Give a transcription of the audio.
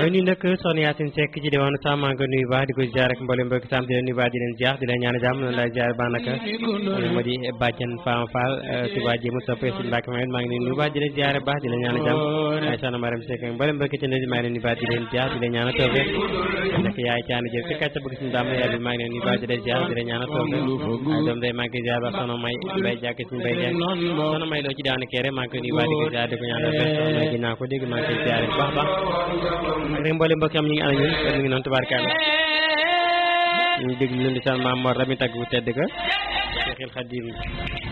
waaye nuyu nag soxna Yacine Seck ci diwaanu Sam maa ngi ko nuyu baax di ko ziar ak mboolem mbokki Sam di leen nuyu baax di leen ziar di leen ñaan jàmm noonu lay ziar baax naka moo di bàjjan Fama Fall Touba Jéemu soppee suñu Mbàkke Mamet maa ngi leen nuyu baax di leen ziar baax di leen ñaan jàmm waaye soxna Maram Seck mboolem mbokki ci maa ngi leen nuyu baax di leen ziar di leen ñaan toofe nak yaay caani jëf fi kàcce bëgg suñu daam yaay bi maa ngi leen nuyu baax di leen ziar di leen ñaan toofe waaye doom day maa ngi ziar baax soxna may bay jàkk suñu bay jàkk soxna may loo ci daanu kere maa ngi koy nuyu baax di ko ziar di ko ñaan toofe dinaa ko dégg maa ngi koy ziar bu baax baax ak rek mboolem mbokk am ñu ngi ànd ñun kon ñu ngi noonu tubaarkàlla ñu déglu leen di saan maam Mor Rami tagg bu tedd ka Seexil Xadiim